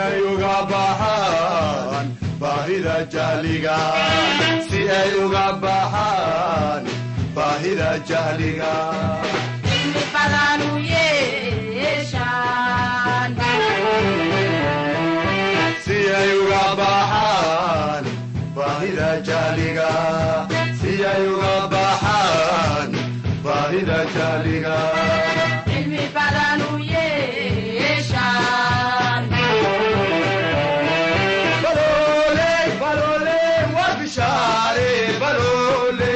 ay uga baxaan baahida jahliga si ay uga baxaan baahida jahliga si ay uga baxaan baahida jahliga si ay uga baxaan baahida jahliga Baloole, baloole, waa bishaare, baloole.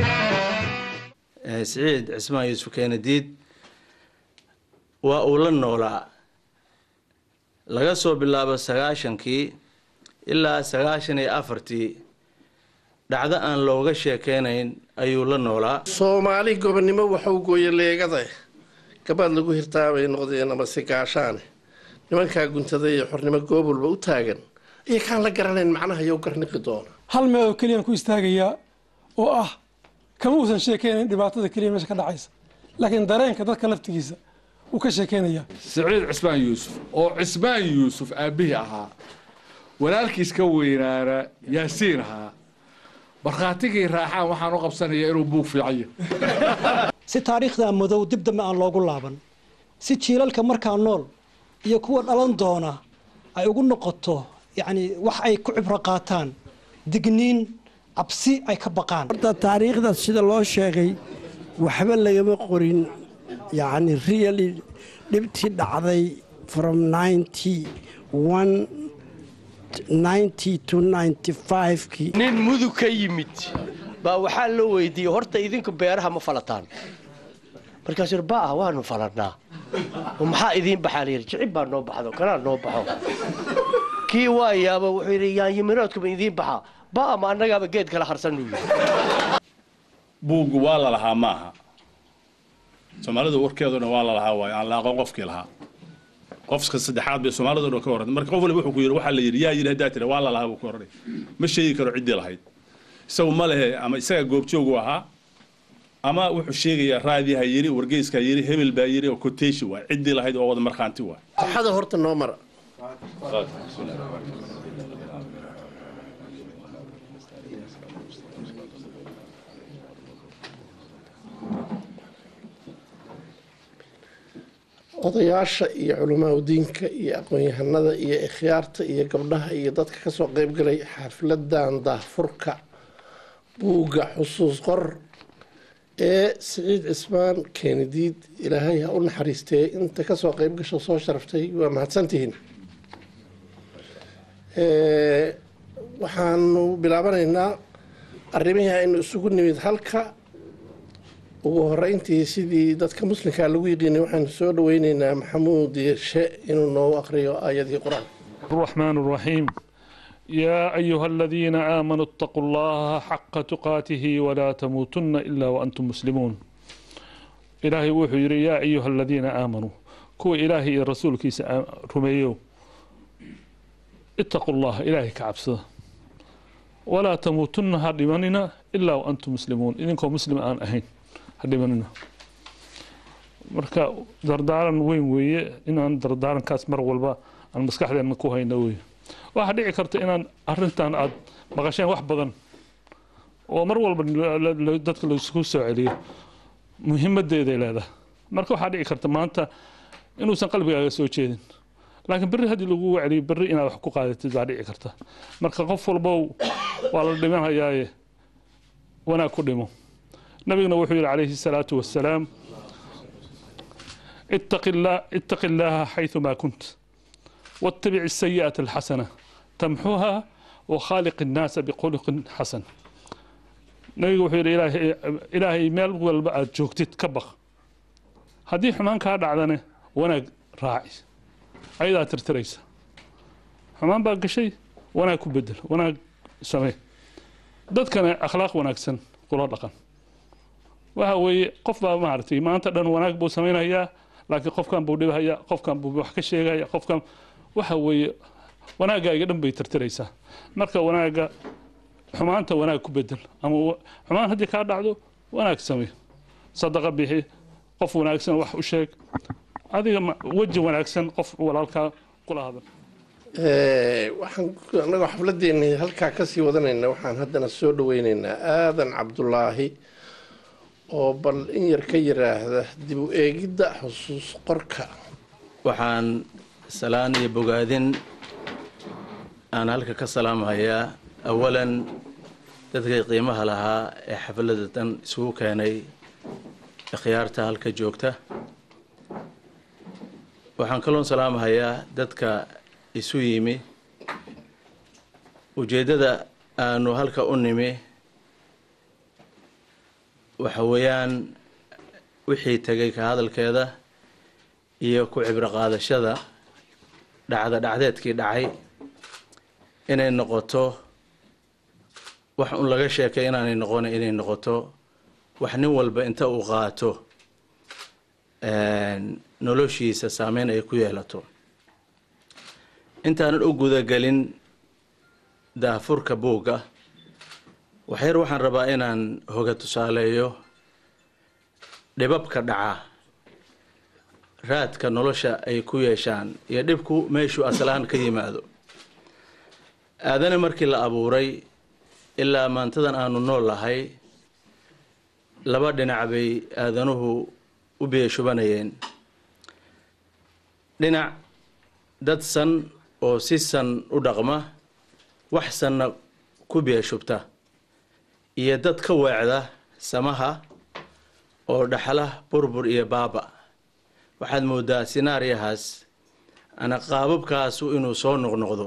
siciid cismaan yuusuf keenadiid waa uu la noolaa laga soo bilaabo sagaashankii ilaa sagaashan iyo afartii dhacdo aan looga sheekeynayn ayuu la noolaa soomaali gobonnimo waxau gooye leegada gabaad lagu hirtaabay noqdeen amase gaashaane nimankaa guntada iyo xornimo goob walba u taagan iyo kaan la garanayn macnaha yow garniqi doona hal meel oo keliyaan ku istaagayaa oo ah kama uusan sheekeynayn dhibaatada keliya meesha ka dhacaysa laakiin dareenka dadka laftigiisa uu ka sheekeynayaa siciid cismaan yuusuf oo cismaan yuusuf aabbihii ahaa walaalkiis ka weynaana yaasiin ahaa markhaatigii raaxaan waxaan u qabsanayaa inuu buug fiican si taariikhda madow dib dambe aan loogu laaban si jiilalka markaa nool iyo kuwa dhalan doona ay ugu noqoto yacni wax ay ku cibro qaataan digniin cabsi ay ka baqaan horta taariikhda sida loo sheegay waxba lagama qorin yacni really dhibtii dhacday from ninety one ninety to ninety five-kii nin mudug ka yimid baa waxaa loo weydiiyey horta idinku beeraha ma falataan markaasuu yidhi baa waanu falannaa oo maxaa idiin baxaa layidhi jicib baa noo baxdo kanaa noo baxo kii waa yaaba wuxuu yidhi yaanyimiroodkuma idiin baxaa baa ma annagaaba geed kala harsan uu yidhi buuggu waa la lahaa maaha soomaalidu warkeeduna waa la lahaa waayo aan la aqoon qofkii lahaa qofka saddexaad bay soomaalidu dhan ka warrantay marka qof waliba wuxuu ku yidhi waxaa la yidhi yaa yidhi haddaa tira waa la lahaa buu ku odhanay ma sheegi karo ciddii lahayd isagu ma lehe ama isaga goobjoogu ahaa ama wuxuu sheegayaa raadiha yidhi wargeyskaa yidhi hebel baa yidhi oo koteeshi waay ciddii lahayd oo wada markhaanti waay waxada horta noo mara odayaasha iyo culamaa diinka iyo aqoon-yahanada iyo ikhyaarta iyo gabdhaha iyo dadka kasoo qeybgalay xafladan daahfurka buugga xusuus qor ee siciid cismaan keenadiid ilaahay ha u naxariistee inta kasoo qeyb gasho soo sharaftay waa mahadsantihiin waxaanu bilaabanaynaa arrimihii aynu isugu nimid halka ugu horeyntii sidii dadka muslimkaa lagu yiqiinay waxaanu soo dhaweyneynaa maxamuud yeeshe inuu noogu aqriyo aayadii qur-aan الرحمن الرحيم يا أيها الذين آمنوا اتقوا الله حق تقاته ولا تموتن إلا وأنتم مسلمون إلهي وحو يري يا أيها الذين آمنوا كو إلهي الرسول كيس رميو اتقوا الله إلهي كعبسه ولا تموتن هدماننا إلا وأنتم مسلمون إذنكم مسلم آن أهين هدماننا marka dardaaran weyn weeye inaan dardaarankaas mar walba aan maskaxdeena ku hayno weye waxaa dhici karta inaan arintan aad maqasheen wax badan oo mar walba dadka laisku soo celiyo muhiimadeeday leedahay marka waxaa dhici karta maanta inuusan qalbigaaga soo jeedin laakiin berri haddii lagu celiyo berri inaad wax ku qaadatid baa dhici karta marka qof walbow waa la dhimanayaaye wanaag ku dhimo nabiguna wuxuu yidhi calayhi salaatu wassalaam اتق الله اتق الله حيثما كنت واتبع السيئة الحسنة تمحوها وخالق الناس بخلق حسن نبي وحير إلهي إلهي ميل والبعد جوكتت كبخ هدي حمان كاد عدنه وانا راعي أيضا ترتريسة حمان باقي شيء وانا كبدل وانا سمي dadkana akhlaaq wanaagsan kula dhaqan waxa weeye qof baa maaragtay maanta dhan wanaag buu samaynayaa laakiin qofkan buu dhibhaya qofkan buu wax ka sheegaya qofkan waxa weeye wanaaggaaga dhan bay tirtiraysaa marka wanaagga xumaanta wanaag ku bedel ama xumaan haddii kaa dhacdo wanaag samey sadaqa bixi qof wanaagsan wax u sheeg adiga weji wanaagsan qof walaalkaa kula hadal waxaan annagoo xafladeena halkaa kasii wadanayna waxaan haddana soo dhaweyneynaa aadan cabdulaahi oo bal in yar ka yiraahda dib u eegidda xusuus qorka waxaan salaan iyo bogaadin aan halka ka salaamhayaa awalan dadkii qiimaha lahaa ee xafladda dan isugu keenay ikhyaarta halka joogta waxaan kaloon salaamhayaa dadka isu yimi ujeeddada aanu halka u nimi waxa weeyaan wixii tegay ka hadalkeeda iyo ku cibro qaadashada dhacda dhacdeedkii dhacay inay noqoto wax un laga sheekay inaanay noqon inay noqoto wax nin walba inta uu qaato noloshiisa saameyn ay ku yeelato intaanan u gudagelin daahfurka buugga waxyar waxaan rabaa inaan hoga tusaaleeyo dhibabka dhaca raadka nolosha ay ku yeeshaan iyo dhibku meeshuu asalahaan ka yimaado aadana markii la abuuray ilaa maantadan aanu nool lahay laba dhinac bay aadanuhu u biyashubanayeen dhinac dad san oo si san u dhaqma wax sanna ku biyashubta iyo dad ka weecda samaha oo dhaxla burbur iyo baaba waxaad moodaa sinaariyahaas ana qaababkaasu inuu soo noqnoqdo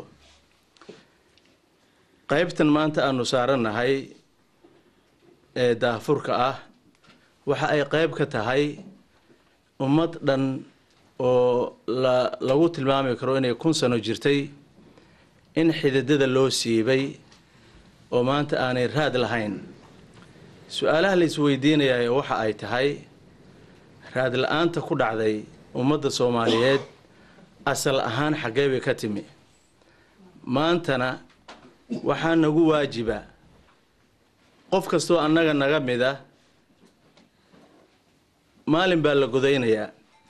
qaybtan maanta aanu saarannahay ee daahfurka ah waxa ay qayb ka tahay ummad dhan oo la lagu tilmaami karo inay kun sano jirtay in xididada loo siibay oo maanta aanay raad lahayn su-aalaha la isweydiinayaa waxa ay tahay raad la-aanta ku dhacday ummadda soomaaliyeed asal ahaan xaggee bay ka timi maantana waxaa nagu waajiba qof kastoo annaga naga mida maalin baa la godaynayaa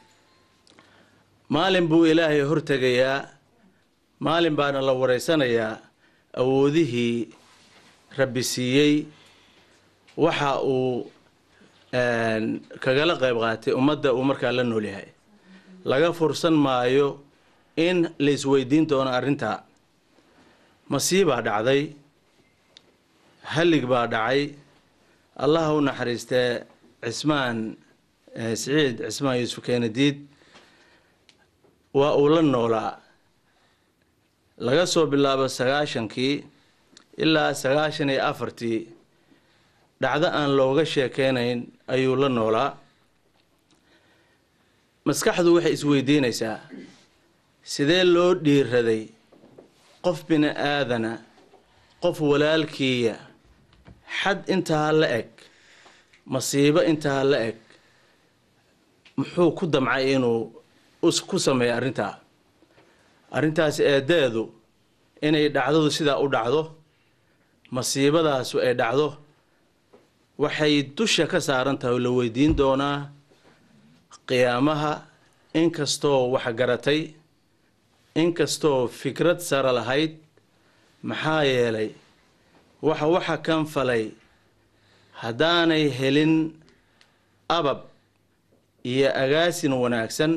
maalin buu ilaahay hortegayaa maalin baana la wareysanayaa awoodihii rabbi siiyey waxa uu kagala qayb qaatay ummadda uu markaa la nool yahay laga fursan maayo in la isweydiin doono arrintaa masiibaa dhacday hallig baa dhacay allaha u naxariistee cismaan siciid cismaan yuusuf keenadiid waa uu la noolaa laga soo bilaabo sagaashankii ilaa sagaashan iyo afartii dhacdo aan looga sheekeynayn ayuu la noolaa maskaxdu waxay isweydiinaysaa sidee loo dhiiraday qof bini aadana qof walaalkiiya xad intaa la eg masiibo intaa la eg muxuu ku damcay inuu ku sameeyo arrintaa arrintaasi eedeedu inay dhacdadu sidaa u dhacdo masiibadaasu ay dhacdo waxay dusha ka saaran tahay oo la weydiin doonaa qiyaamaha inkastoo wax garatay inkastoo fikrad sare lahayd maxaa yeelay waxa waxa kan falay haddaanay helin abab iyo agaasin wanaagsan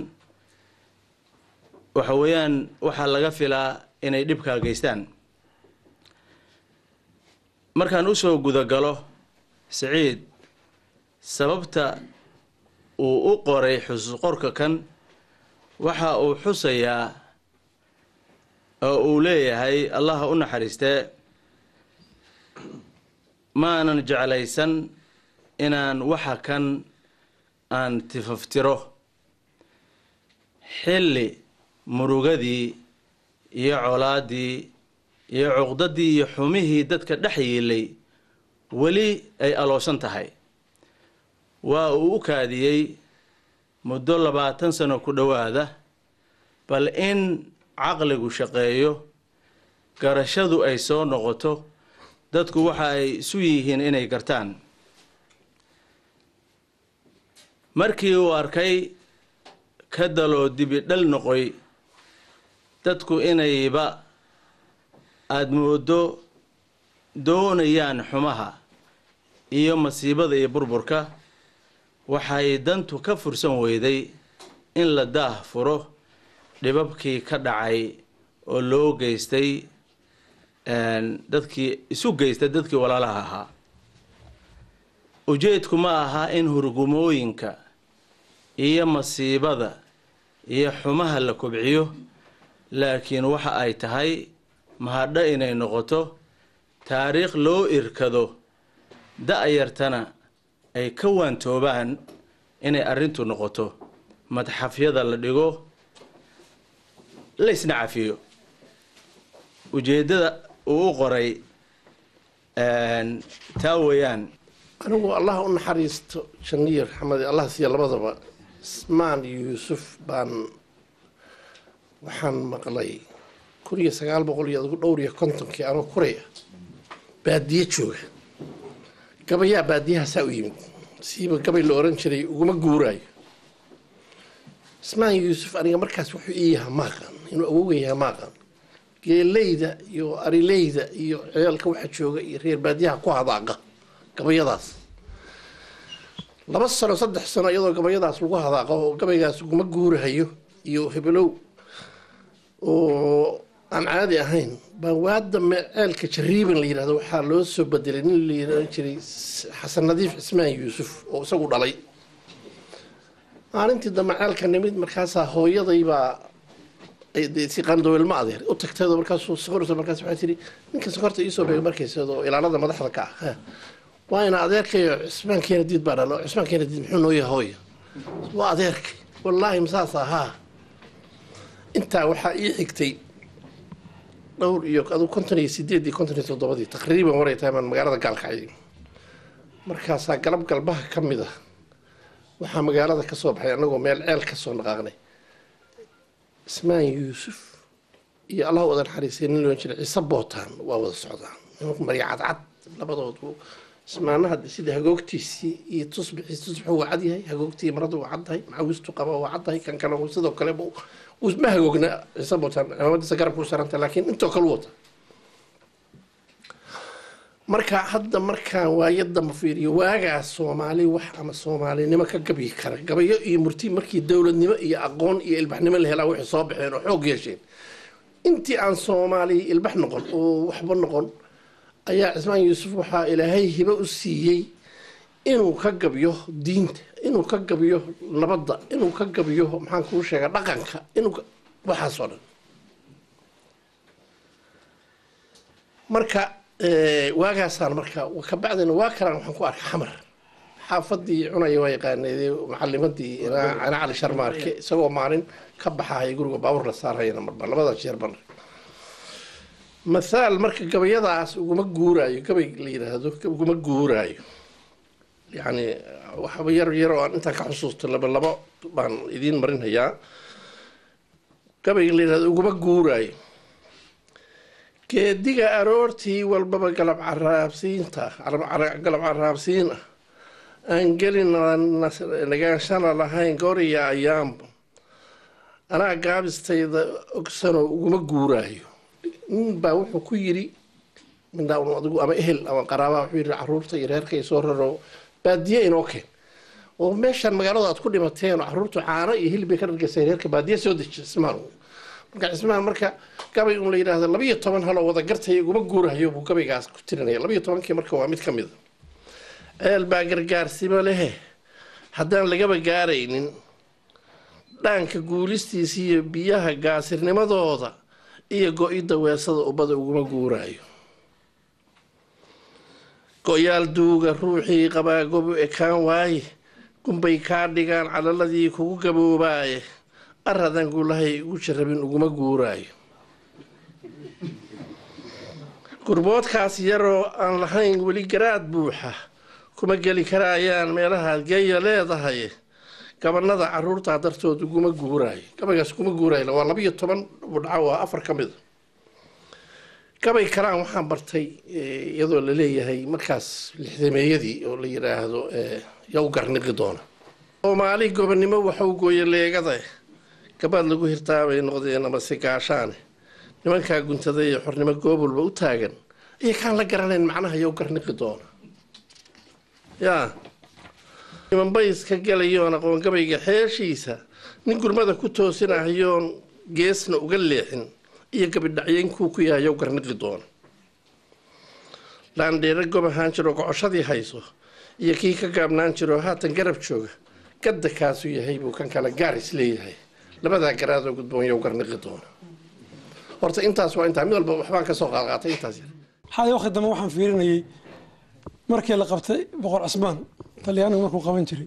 waxa weeyaan waxaa laga filaa inay dhibkaa geystaan markaan usoo gudagalo siciid sababta uu u qoray xusuus qorka kan waxa uu xusayaa oo uu leeyahay allaha u naxariistee maanan jeclaysan inaan waxa kan aan tifaftiro xilli murugadii iyo colaadii iyo cuqdadii iyo xumihii dadka dhex yiilay weli ay aloosan tahay waa uu u kaadiyey muddo labaatan sano ku dhowaada bal in caqligu shaqeeyo garashadu ay soo noqoto dadku waxa ay isu yihiin inay gartaan markii uu arkay ka daloo dibi dhal noqoy dadku inayba aada moodo doonayaan xumaha iyo masiibada iyo burburka waxay dantu ka fursan weyday in la daah furo dhibabkii ka dhacay oo loo geystay dadkii isu geystay dadkii walaalaha ahaa ujeedku ma aha in hurgumooyinka iyo masiibada iyo xumaha la kobciyo laakiin waxa ay tahay mahadho inay noqoto taariikh loo irkado da-yartana ay ka waantoobaan inay arrintu noqoto madxafyada la dhigo la isna cafiyo ujeeddada uu u qoray taa weeyaan anigu allah u naxariisto janiir xamed allah siiya labadaba ismaan yuusuf baan waxaan maqlay kun iyo sagaal boqol iyo adigu dhowr iyo kontonkii anoo kuraya baadiye jooga gabayaa baadiyahaasaa u yimid siiba gabay la oran jiray uguma guuraayo ismaan yuusuf aniga markaas wuxuu ii yahaa maaqan inuu awogan yahaa maaqan geeleyda iyo arileyda iyo ceelka waxa jooga iyo reer baadiyaha ku hadaaqa gabayadaas laba sano saddex sano iyadoo gabayadaas lagu hadaaqo oo gabaygaas uguma guurahayo iyo hebelow oo aan caadi ahayn baa waadame ceelka jariiban la yidhahdo waxaa loo soo bedelay nin la yidhan jiray xasan nadiif cismaan yuusuf oo isagu dhalay maalintii dambe ceelka nimid markaasaa hooyaday baa si qandowelma adeer u tagteedo markaasuu sokorta markaas waxay tihi ninka sokorta iisoo beegay markayseedoo ilaalada madaxda ka ah waa ina adeerkayo cismaan keena diid baa dhalo cismaan keena diid muxuu noo yahay hooya waa adeerkay wallaahi masaas ahaa intaa waxaa ii xigtay dhowr iyo aduu konton iyo sideed iyo konton iyo toddobadii taqriiban waray tahay baan magaalada gaalkacay markaasaa galab galbaha ka mid ah waxaa magaalada ka soo baxay annagoo meel ceel ka soo dhaqaaqnay ismaan yuusuf iyo allah wada naxariisay nin loon jiray ciise bootaan waa wada socdaan nimanku marya cadcad labadoodu ismaanaha sida hagoogtiisii iyo tusbixiis tusbixu waa cad yahay hagoogtii maradu waa caddahay macawistu qaba waa caddahay kan kale sidoo kale ma hagoogna ciise bootaan cimaamadiisa garabku saranta laakiin intoo kale wata marka hadda markaan waayadda ma fiiriyo waagaas soomaali wax ama soomaalinimo ka gabyi kara gabayo iyo murti markii dowladnimo iyo aqoon iyo ilbaxnimo la helaa waxay soo baxeen oo xoog yeesheen intii aan soomaali ilbax noqon oo waxba noqon ayaa cismaan yuusuf waxaa ilaahay hibo u siiyey inuu ka gabyo diinta inuu ka gabyo nabadda inuu ka gabyo maxaan kuu sheega dhaqanka inuu waxaasoo dhan marka waagaasaan marka kabacdina waa kalaan waxaan ku arkay xamar xaafadii cunaya waa yaqaanay macalimadii cana cali sharmaarke isagoo maalin ka baxahaya guriga baabuur la saarayana marba labada jeer ban mathaal marka gabayadaas uguma guuraayo gabay la yidhaahdo uguma guuraayo yacni waxba yar yar oo aan intaan ka xusuusto laba labo baan idiin marinhayaa gabayga la yidhahdo uguma guuraayo geediga aroortii walbaba galab caraabsiinta galab caraabsiin ah aan gelin nagaanshana lahayn goriya ayaanba anaa gaabistayda ogsanoo uguma guuraayo nin baa wuxuu ku yidhi mindhaa adigu ama ehel ama qaraabaa wuxuu yidhi caruurta iyo reerka iyo soo raro baadiye inoo keen oo meeshaan magaalada aad ku dhimateen oo caruurtu caano iyo hilib bay ka dhargeysay reerka baadiye soo deji cismaan marka cismaan marka gabay un la yidhaahdo labiyo toban haloo wada gartay iguma guurahayo buu gabaygaas ku tirinaya labiyo tobankii marka waa mid ka mid a ceel baa gargaarsimo lehe haddaan lagaba gaaraynin dhaanka guulistiisa iyo biyaha gaasirnimadooda iyo go-idda weesada ubbada uguma guuraayo go-yaal duuga ruuxii qabaa gobu ekaan waaye gunbay kaa dhigaan calaladii kugu gaboobaaye aradan guulahay ugu jarabin uguma guuraayo gurboodkaas yaroo aan lahayn weli garaad buuxa kuma geli karaayaan meelahaad geeya leedahay gabanada caruurtaa dartood uguma guuraayo gabaygaas uguma guuraayo waa labiyo toban budhaco waa afar ka mid a gabay kalaan waxaan bartay iyadoo la leeyahay markaas lixdameeyadii oo la yidhaahdo yaa u garniqi doona soomaali gobonnimo waxau gooya leegada gabaad lagu hirtaa bay noqdeen amase gaashaane nimankaa guntada iyo xornimo goobulba u taagan iyo kaan la garanayn macnaha yow garniqi doona yaa nimanbay iska galayoon aqoongabayga xeeshiisa nin gurmada ku toosinahayoon geesna uga leexin iyo gabidhacyenkuu ku yahay yow garniqi doona laandheere gob ahaan jiroo gocoshadii hayso iyo kii ka gaabnaan jiroo haatan garab jooga gadda kaasuu yahay buu kan kale gaaris leeyahay labadaa garaadoo gudboon yow garniqi doona horta intaas waa intaa mid walba waxbaan ka soo qaadqaatay intaas yar xalay waqti dambe waxaan fiirinayay markii la qabtay boqor cusmaan talyaanigu markuu qaban jiray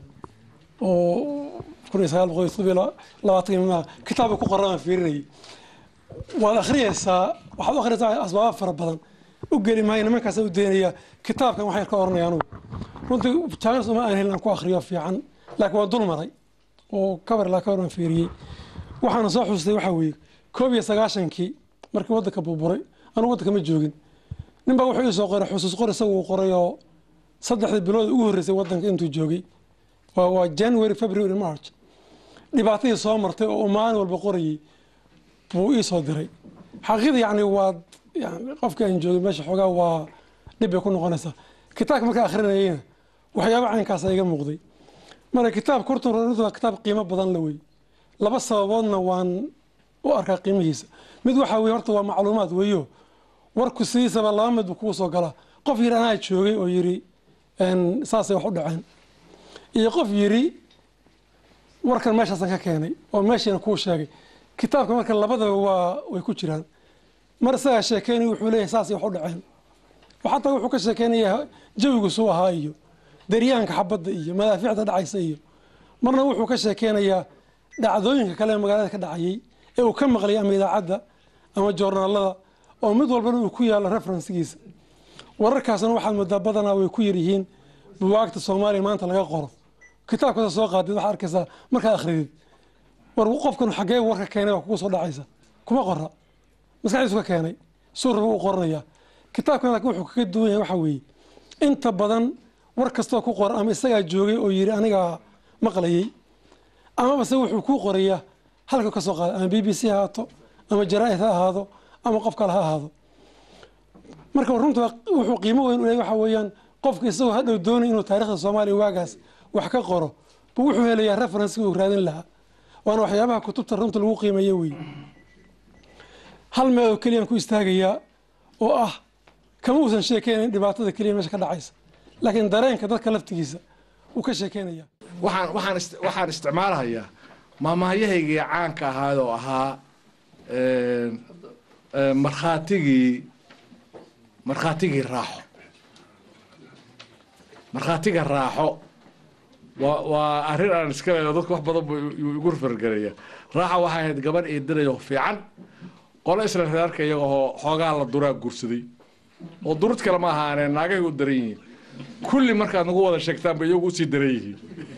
oo kun iyo sagaal boqol iyo todobiyo labaatan imaa kitaabka ku qoran baan fiirinayay waad akhriyaysaa waxaad u akhriyaysaa asbaaba fara badan u geli maayo nimankaasa u daynaya kitaabkan waxay ka oranaya anugu runtii jaanis uma aan helin aan ku akhriyo fiican laakiin waan dul maray oo kabar ilaa kabar baan fiiriyey waxaana soo xusustay waxaa weeye koob iyo sagaashankii markii waddanka burburay anugu waddanka ma joogin ninbaa wuxuu ii soo qoray xusuus qor isagu uu qoray oo saddexdii bilood ugu horreysay waddanka intuu joogay waa waa january february march dhibaatadii soo martay oo uu maalin walba qorayay buu ii soo diray xaqiiqda yacni waa yani qofkii aan joogin meesha xoogaa waa dhib bay ku noqonaysaa kitaabka markaa akhrinayayna waxyaaba caynkaasa iga muuqday marka kitaab kurtun runtu waa kitaab qiimo badan la wey laba sababoodna waan u arkaa qiimihiisa mid waxaa weye horta waa macluumaad weeyo warku sidiisaba laba mid buu kugu soo galaa qof yidhi anaa joogay oo yidhi saasay wax u dhaceen iyo qof yidhi warkan meeshaasan ka keenay oo meeshiina kuu sheegay kitaabka marka labadaba waa way ku jiraan mar isagaa sheekeynaya wuxuu leeyahay saasay wax u dhaceen xataa wuxuu ka sheekeynayaa jawigu suu ahaa iyo daryaanka xabadda iyo madaafiicda dhacaysa iyo marna wuxuu ka sheekeynayaa dhacdooyinka kale ee magaalada ka dhacayay ee uu ka maqlayay ama idaacadda ama joornaalada oo mid walbana uu ku yaalo referensigiisa wararkaasna waxaad moodaa badanaa way ku yaryihiin buwaagta soomaaliya maanta laga qoro kitaabkasa soo qaadid waxaad arkaysaa markaad akhridid war qofkan xaggee warka keenay waa kugu soo dhacaysa kuma qora maskaxdiisu ka keenay suuraba uu qoranayaa kitaabkan laakiin wuxuu kaga duwan yahay waxaa weeye inta badan war kastoo ku qoran ama isagaa joogay oo yidhi anigaa maqlayay amabase wuxuu kuu qorayaa halka ka soo qaaday ama b b c ha ahaato ama jaraa'id ha ahaado ama qof kale ha ahaado marka runta wuxuu qiimo weyn u leeyahy waxa weeyaan qofka isagoo hadhow doonay inuu taarikhda soomaaliya waagaas wax ka qoro buu wuxuu helayaa referensiga uu raadin lahaa waana waxyaabaha kutubta runta lagu qiimeeyo wey hal meel oo keliyaan ku istaagayaa oo ah kama uusan sheekeynayn dhibaatada keliya meesha ka dhacaysa laakiin dareenka dadka laftigiisa wuu ka sheekeynaya waxaan waxaan ist- waxaan isticmaalahayaa maamahyahaygii caanka ahaad oo ahaa een, een, markhaatigii markhaatigii raaxo markhaatiga raaxo waa waa arrin aan iska leeyo dadka wax badan buu igu- igu fargaraya raaxa waxay ahayd gabadh eedanayo fiican qolo isla reerka iyagoo xoogaa la duraa guursaday oo durud kale ma ahaaneen naagay u daran yihiin kulli markaad nagu wada sheegtaanba iyagu usii daran yihiin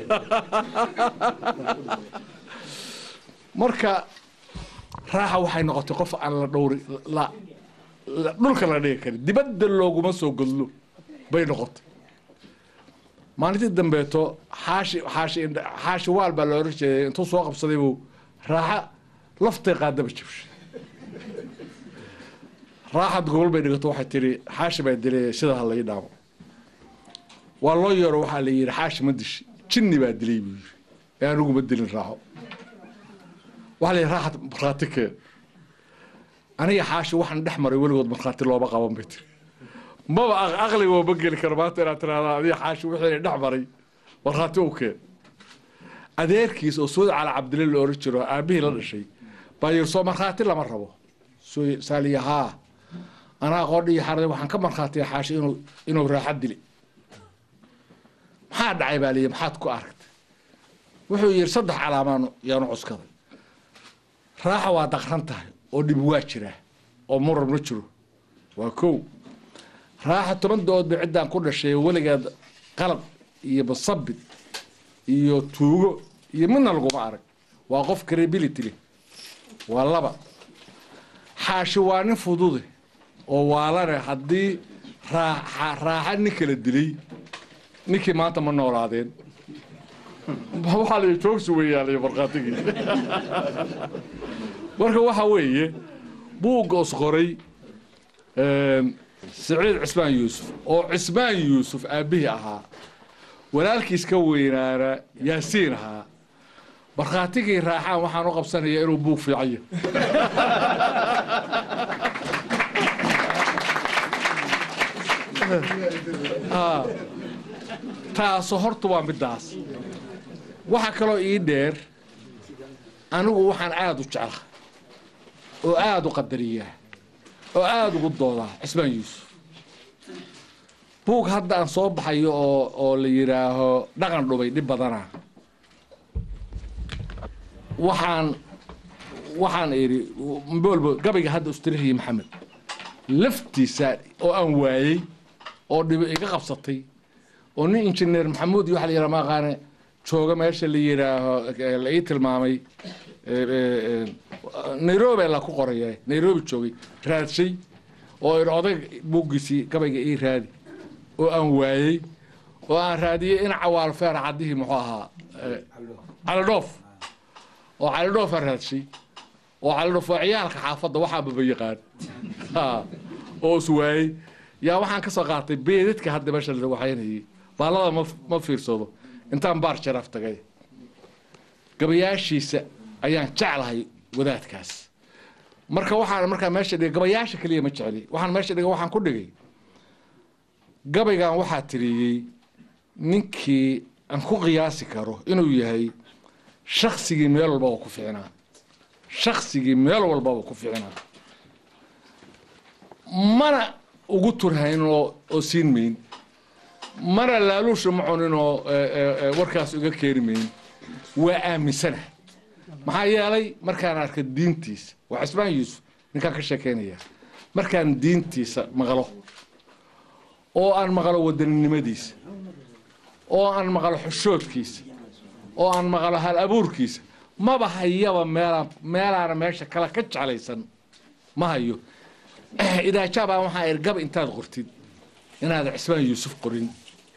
marka raaxa waxay noqotay qof aan la dhowri la la- dhulka la dhigi karin dibadda looguma soo godlo bay noqotay maalintii dambeeto xaashi xaashi indha- xaashi waal baa la oran jeeday intuu soo qabsaday buu raaxa laftay qaadaba jabshay raaxad gobol bay dhigato waxay tihi xaashi baa dilay sida ha lai dhaamo waa loo yeero waxaa la yidhi xaashi ma dishi jinni baa dilay buu yidhi ee anigu ma dilin raaxo waxaa la yidhi raaxad markhaati keen aniga xaashi waxaan dhex maray weligood markhaati looma qaban bay tiri maba aq- aqliga ma geli karo maanta inaad tiraahdaa adiga xaashi wixii dhex maray markhaati u keen adeerkiis oo suud cali cabdille la oran jiro aabihii la dhashay baa yidhi soo markhaati lama rabo soo saaliya haa anaa qoodhi iyo xaraday waxaan ka markhaatiya xaashi inuu inuu raaxad dili maxaa dhacay baa liyi maxaad ku aragtay wuxuu yidhi saddex calaamaan yaanu cuskaday raaxa waa daqran tahay oo dhib waa jiraa oo muran ma jiro waa kow raaxa toban dood bay ciddaan ku dhashay weligeed qalad iyo basabid iyo tuugo iyo midna laguma arag waa qof credibility leh waa laba xaashi waa nin fudude oo waalane haddii raaxa raaxa nin kala dilay ninkii maanta ma noolaadeen waxaa la joogsi weeyaalay markhaatigii marka waxa weeye buugga us qoray siciid cismaan yuusuf oo cismaan yuusuf aabbihii ahaa walaalkiis ka weynaana yaasiin ahaa markhaatigii raaxaan waxaan u qabsanayaa inuu buug fiicanya taaso horta waa middaas waxaa kaloo ii dheer anigu waxaan aada u jeclaa oo aada u qadariyaa oo aada ugu doodaa cismaan yuusuf buug hadda aan soo baxayo oo oo la yidhaaho dhaqan dhubay dhib badanaa waxaan waxaan idhi mbolbo gabayga hadda ustirihii maxamed laftiisa oo aan waayey oo dhibo iga qabsatay oo nin injineer maxamuud iyo waxa la yidhaha maaqaane jooga meesha la yidhaaho la ii tilmaamay nairobi la ku qoraya nairobi joogay raadshay oo idhi odag buuggiisii gabayga ii raadi oo aan waayey oo aan raadiyey in cawaal feer caddihii muxuu ahaa calidhoof oo calidhoof aan raadshay oo calidhoof waa ciyaalka xaafadda waxaanbaba yaqaan oo is waayey yaa waxaan ka soo qaatay beedadka hadda meesha la waxaynayay baallada ma ma fiirsado intaan baar jaraaf tagay gabayaashiisa ayaan jeclahay wadaadkaas marka waxaan markaa meesha dhigay gabayaasha keliya ma jecli waxaan meesha dhigay waxaan ku dhigay gabaygan waxaa tiriyey ninkii aan ku qiyaasi karo inuu yahay shaksigii meel walbaba ku ficnaa shaksigii meel walbaba ku ficnaa mana ugu turhayn oo oo siin mayn mana laaluusha ma cunin oo warkaas uga keeni mayn waa aaminsanahay maxaa yeelay markaan arka diintiisa waa cismaan yuusuf ninkaan ka sheekeynaya markaan diintiisa maqlo oo aan maqlo wadaninimadiisa oo aan maqlo xushoodkiisa oo aan maqlo hal abuurkiisa maba hayaba meelaan meelaana meesha kale ka jeclaysan ma hayo idaajaabaa waxaa ir gaba intaad qortid inaad cismaan yuusuf qorin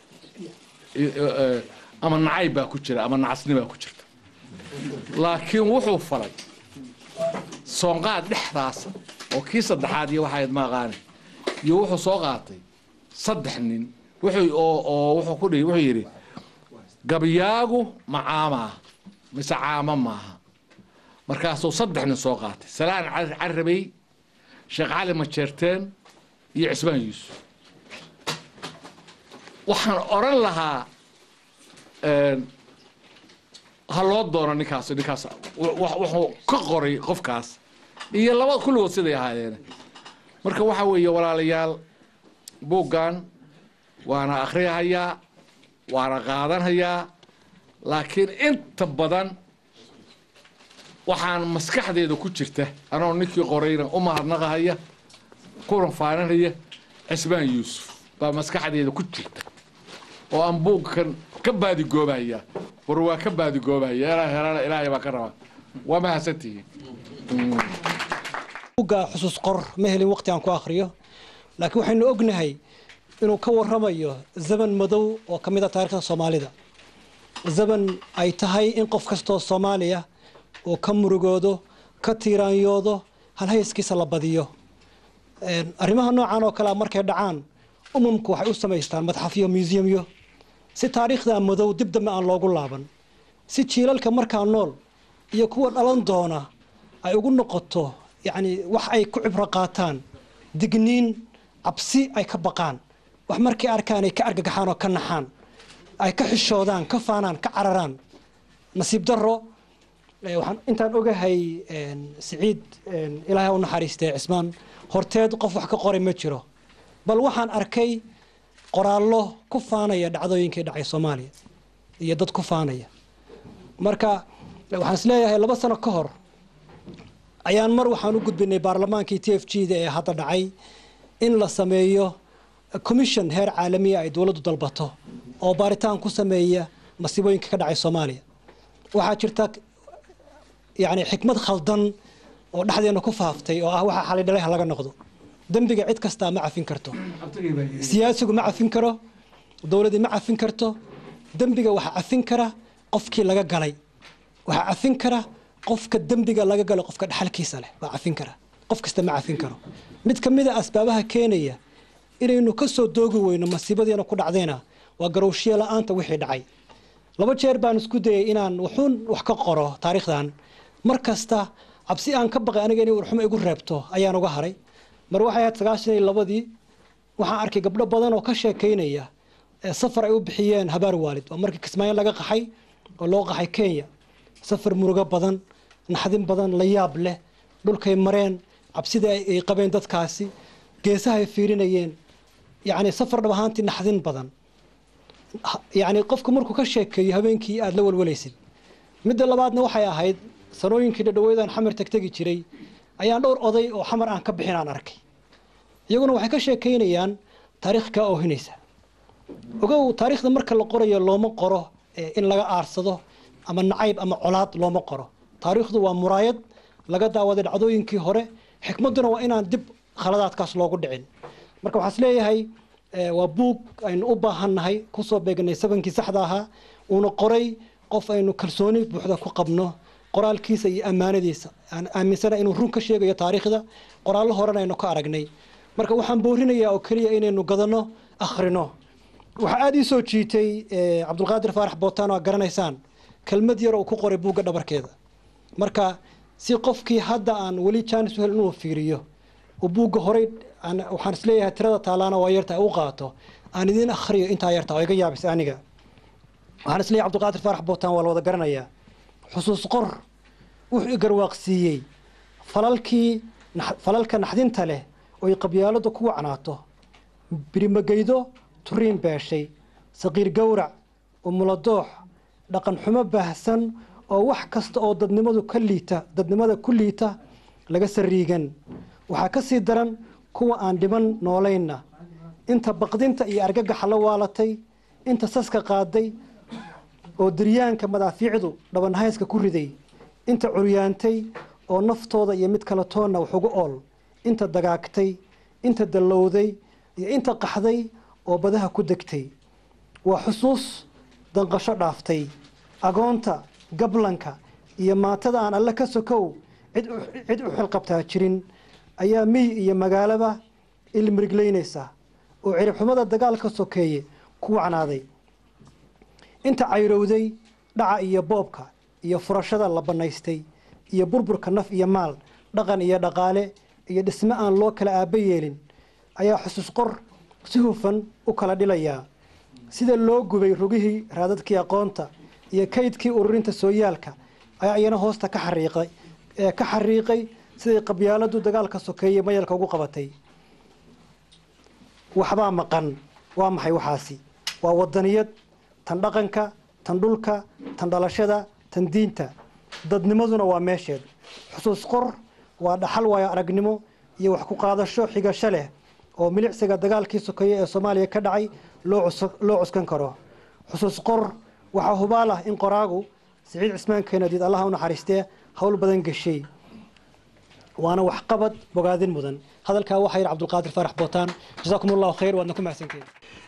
ama nacayb baa ku jira ama nacasni baa ku jirta laakiin wuxuu falay soonqaad dhexdaasa oo kii saddexaad iyo waxayd maaqaane iyo wuxuu soo qaatay saddex nin wuxuu oo oo wuxuu ku dhihi wuxuu yidhi gabyaagu ma caamaa mise caamo maaha markaasuu saddex nin soo qaatay salaan carabey sheekh cali majeerteen iyo cismaan yuusuf waxaan odhan lahaa ha loo doono ninkaas ninkaas wuxuu ka qoray qofkaas iyo laba kulligood siday ahaayeen marka waxa weeye walaalayaal buuggan waana akhriyahayaa waana qaadanhayaa laakiin inta badan waxaan maskaxdeeda ku jirta anoo ninkii qorayna u mahadnaqahaya kuna faaninaya cismaan yuusuf baa maskaxdeeda ku jirta oo aan buugkan ka baadigoobaya war waa ka baadigoobaya ilaa helana ilaahay baa ka rabaa waa mahadsantihiin buugga xusuus qor ma helin waqti aan ku akhriyo laakiin waxaynu ognahay inuu ka warramayo zaman madow oo ka mid a taarikhda soomaalida zaman ay tahay in qof kastoo soomaaliya uu ka murugoodo ka tiiraanyoodo halhayskiisa la badiyo arrimaha noocan oo kalea markay dhacaan umumku waxay u samaystaan madxafyo museumyo si taariikhda madow dib dambe aan loogu laaban si jiilalka markaa nool iyo kuwa dhalan doona ay ugu noqoto yacni wax ay ku cibro qaataan digniin cabsi ay ka baqaan wax markay arkaan ay ka argagaxaan oo ka naxaan ay ka xishoodaan ka faanaan ka cararaan nasiib darro waxaan intaan ogahay siciid ilaahay u naxariistee cismaan horteed qof wax ka qoray ma jiro bal waxaan arkay qoraallo ku faanaya dhacdooyinkii dhacay soomaaliya iyo dad ku faanaya marka waxaan isleeyahay laba sano ka hor ayaan mar waxaan u gudbinay baarlamaankii t f g da ee hadda dhacay in la sameeyo commission heer caalamiya ay dowladdu dalbato oo baaritaan ku sameeya masiibooyinka ka dhacay soomaaliya waxaa jirta yani xikmad khaldan oo dhexdeena ku faaftay oo ah waxa xalay dhalay ha laga noqdo dembiga cid kastaa ma cafin karto siyaasigu ma cafin karo dowladdii ma cafin karto dembiga waxaa cafin kara qofkii laga galay waxaa cafin kara qofka dembiga laga galay qofka dhaxalkiisa leh baa cafin kara qof kasta ma cafin karo mid ka mid a asbaabaha keenaya inaynu ka soo doogi weyno masiibadiina ku dhacdayna waa garowshiye la-aanta wixii dhacay laba jeer baan isku dayay inaan wuxuun wax ka qoro taariikhdan mar kasta cabsi aan ka baqay aniga inay warxumo igu reebto ayaan uga haray mar waxay ahayd sagaashan iyo labadii waxaan arkay gabdho badan oo ka sheekaynaya ee safar ay u bixiyeen habaar waalid waa markii kismaayo laga qaxay oo loo qaxay kenya safar murugo badan naxdin badan la yaab leh dhulkay mareen cabsida ay ay qabeen dadkaasi geesaha ay fiirinayeen yacni safar dhab ahaantii naxdin badan yacni qofku markuu ka sheekeeyo habeenkii aada la walwalaysid midda labaadna waxay ahayd sanooyinkii dhadhaweydaan xamar tegtegi jiray ayaan dhowr oday oo xamar aan ka bixin aan arkay iyaguna waxay ka sheekaynayaan taariikh kaa oohinaysa ogow taariikhda marka la qorayo looma qoro eh, in laga aarsado ama nacayb ama colaad looma qoro taariikhdu waa muraayad laga daawaday dhacdooyinkii hore xikmadduna waa inaan dib khaladaadkaas loogu dhicin marka waxaan is leeyahay eh, waa buug aynu u baahannahay kusoo beegnay sabankii saxda ahaa uuna qoray qof aynu kalsooni buuxda ku qabno qoraalkiisa iyo ammaanadiisa aan aaminsana inuu run ka sheegayo taariikhda qoraallo horena aynu ka aragnay marka waxaan boorinayaa oo keliya inaynu gadano akhrino waxaa aada ii soo jiitay eh, cabdulqaadir faarax bootaan oo aad garanaysaan kelmad yar oo ku qoray buugga dhabarkeeda marka si qofkii hadda aan weli jaanis u hel inuu fiiriyo oo buugga horey aan- waxaan isleeyahay tirada taalaana waa yarta u qaato aan idiin akhriyo intaa yarta oo iga yaabis aniga waxaan isleeyahay cabdulqaadir faarax bootaan waa la wada garanayaa xusuus qor wuxuu i garwaaqsiiyey falalkii nax- falalka naxdinta leh oo ay qabyaaladu ku wacnaato birimageydo turiin beeshay saqiir gowrac umuladoox dhaqan xumo baahsan oo wax kasta oo dadnimadu ka liita dadnimada ku liita laga sariigan waxaa ka sii daran kuwa aan dhiban noolaynna inta baqdinta iyo argagaxa la waalatay inta saska qaaday oo diryaanka madaafiicdu dhabanhayska ku riday inta curyaantay oo naftooda iyo mid kale toonna wax ugu ool inta dagaagtay inta dallowday iyo inta qaxday oo badaha ku degtay waa xusuus danqasho dhaaftay agoonta gablanka iyo maatada aan alle ka sokow cid u- cid u xilqabtaa jirin ayaa miy iyo magaalaba ilmiriglaynaysa oo ciribxumada dagaalka sokeeye ku wacnaaday inta cayrowday dhaca iyo boobka iyo furashada la bannaystay iyo burburka naf iyo maal dhaqan iyo dhaqaale iyo dhisme aan loo kala aaba yeelin ayaa xusuus qor si hufan u kala dhilayaa sida loo gubay rugihii raadadkii aqoonta iyo kaydkii ururinta sooyaalka ayaa iyana hoosta ka xariiqay ee ka xariiqay siday qabyaaladu dagaalka sokeeye mayalka ugu qabatay waxbaa maqan waa maxay waxaasi waa wadaniyad tan dhaqanka tan dhulka tan dhalashada tan diinta dadnimaduna waa meesheed xusuus qor waa dhaxal waayo aragnimo iyo wax ku qaadasho xigasho leh oo milicsiga dagaalkii sokeeye ee soomaaliya ka dhacay loo cus- loo cuskan karo xusuus qor waxaa hubaal ah in qoraagu siciid cismaan keenadiid allaha u naxariistee howl badan geshay waana waxqabad bogaadin mudan hadalkaa waxaa yidhi cabdulqaadir faarax bootaan jasaakum allahu khayr waadna ku mahadsantihin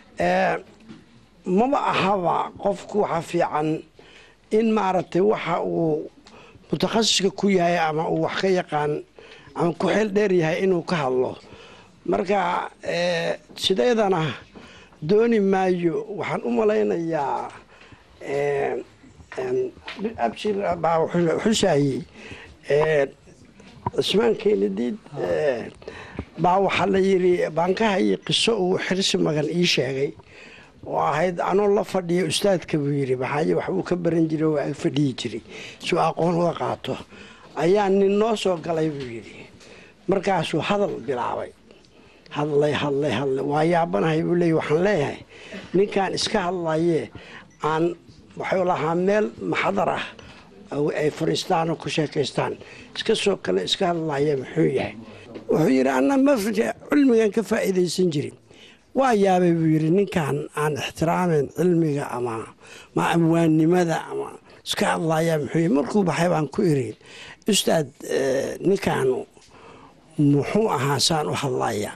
maba ahaba qofku waxa fiican in maaragtay waxa uu mutakhasiska ku yahay ama uu wax ka yaqaan ama ku xeel dheer yahay inuu ka hadlo marka eh, sideedana dooni maayo waxaan u malaynayaa eh, em, abshir baa wuxuu- xusaayey eh, cismaan keenadiid eh, baa waxaa la yidhi baankaha iyo qiso uu xirsi magan ii sheegay oo ahayd anoo la fadhiya ustaadka buu yidhi maxaaye wax uu ka baran jiray oo ag fadhiyi jiray si uu aqoon uga qaato ayaa nin noo soo galay buu yidhi markaasuu hadal bilaabay hadlay hadlay hadlay waa yaabanahay buu leeyahy waxaan leeyahay ninkan iska hadlayee aan waxuu lahaa meel maxadar ah oo ay fadhiistaan oo ku sheekaystaan iska soo kale iska hadlaya muxuu yahay wuxuu yidhi anna ma cilmigan ka faa'iidaysan jirin waa yaabay buu yidhi ninkan aan ixtiraameyn cilmiga ama ma amwaannimada ama iska hadlaya muxuu yidhi markuu baxay baan ku iri ustaad eh, ninkan muxuu ahaa saan u hadlaya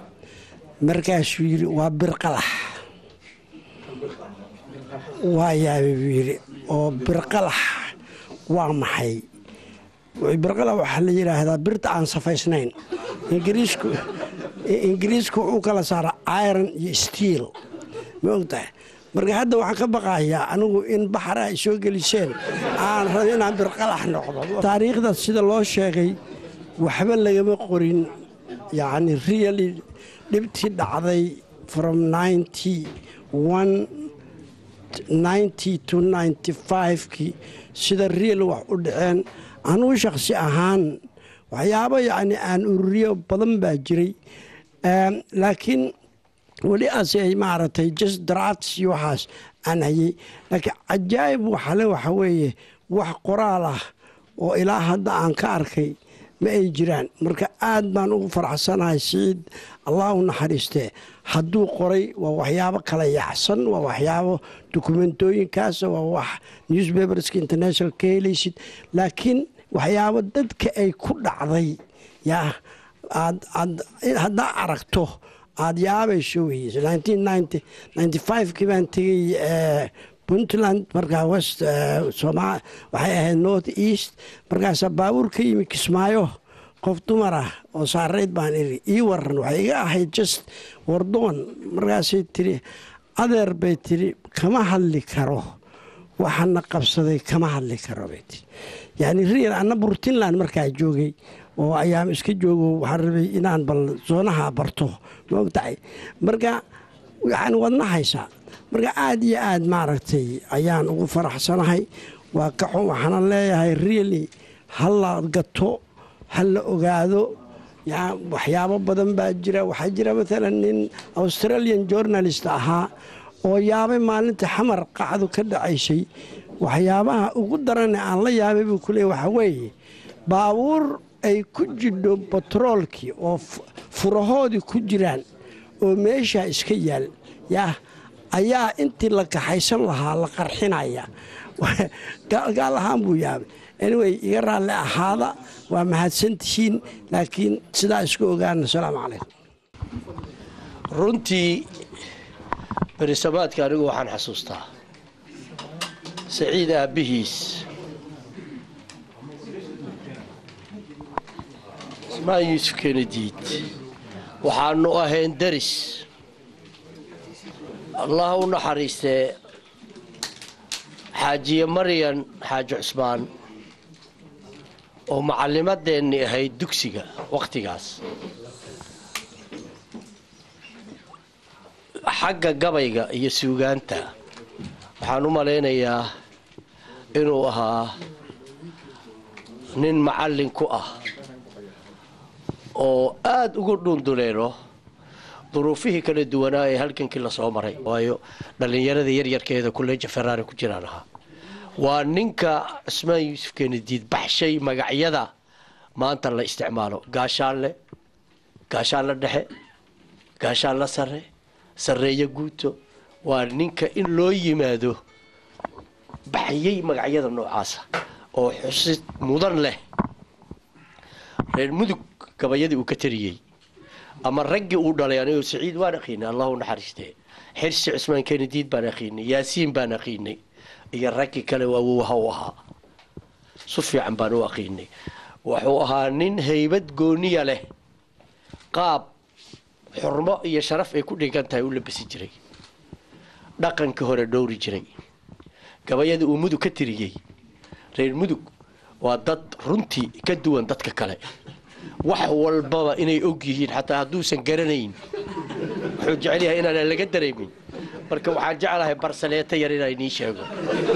markaasuu yidhi waa birqalax waa yaabay buu yidhi oo birqalax waa maxay birqalax waxaa la yidhaahdaa birta aan safaysnayn ingiriisku ingiriisku wuxuu kala saaraa iron iyo steel ma ogtahay marka hadda waxaan ka baqayaa anigu in baxara ay soo geliseen aan rabo inaan birqalax noqdo taariikhda sida loo sheegay waxba lagama qorin yacni really dhibtii dhacday from ninety one ninety to ninety five-kii sida real wax u dhaceen anugu shakhsi ahaan waxyaabo yacni aan ururiyo badan baa jiray laakiin weli ase maaragtay just drafts iyo waxaas aan hayay laakiin cajaa'ib waxale waxa weeye wax qoraal ah oo ilaa hadda aan ka arkay ma ay jiraan marka aad baan ugu faraxsanahay siciid allah u naxariistee hadduu qoray waa waxyaabo kala yacsan waa waxyaabo dokumentooyinkaasa waa wax newspaperska international ka helaysid laakiin waxyaabo dadka ay ku dhacday yaa aad aad haddaa aragto aada yaabayso weyes kii baan tegey puntland markaa west soma waxay ahayd north east markaasaa baabuur ka yimi kismaayo qof dumar ah oo saarayd baan iri ii waran waxay iga ahayd just wardoon markaasay tiri adeer bay tiri kama hadli karo waxana qabsaday kama hadli karo bay tiri yani real anna burtinland markaa joogay oo ayaam iska joogo waxaan rabay inaan bal soonaha barto ma ogtahay marka yani wadna haysaa marka aad iyo aad maaragtay ayaan ugu faraxsanahay waa kaxun waxaana leeyahay really ha la gato ha la ogaado waxyaabo badan baa jira waxaa jira maalan nin australian journalist ahaa oo yaabay maalinta xamar qacdu ka dhacaysay waxyaabaha ugu darane aan la yaabay buu ku leey waxaa weeye baabuur ay ku jidho batroolkii oo furahoodii ku jiraan oo meeshaa iska yaal yaa ayaa intii la kaxaysan lahaa la qarxinaya gaal ahaan buu yaabay anyway iga raalli ahaada waa mahadsantihiin laakiin sidaa isku ogaana asalaamu calaykum runtii berisamaadka anigu waxaan xasuustaa saciid aabbihiis ismaan yuusuf kenediid waxaanu ahayn daris allah u naxariistee xaajiye maryan xaaji cusmaan oo macallimadeennii ahayd dugsiga wakhtigaas xagga gabayga iyo suugaanta waxaan u malaynayaa inuu ahaa nin macallin ku ah oo aada ugu dhunduleelo duruufihii kala duwanaa ee halgankii lasoo maray waayo dhallinyarada yaryarkeeda kuleeja ferrari ku jiraan ahaa waa ninka cismaan yuusuf kenediid baxshay magacyada maanta la isticmaalo gaashaanle gaashaanle dhexe gaashaanle sare sarreeyo guuto waa ninka in loo yimaado baxyay magacyada noocaasa oo xusid mudan leh reer mudug gabayadii uu ka tariyey ama raggii uu dhalay anigo saciid waan aqiinay allahu naxariistee xirsi cismaan kenediid baan aqiinay yaasiin baan aqiinay iyo raggii kale waawowaha u ahaa su fiican baan u aqiinay wuxuu ahaa nin haybad gooniya leh qaab xurmo iyo sharaf ay ku dhigan tahay u labasi jiray dhaqankii hore dhowri jiray gabayada uu mudug ka tiriyey reer mudug waa dad runtii ka duwan dadka kale wax walbaba inay og yihiin xataa hadduusan garanayn wuxuu jecel yahay inaanan laga dareemin marka waxaan jeclahay barsaleeto yar inaa inii sheego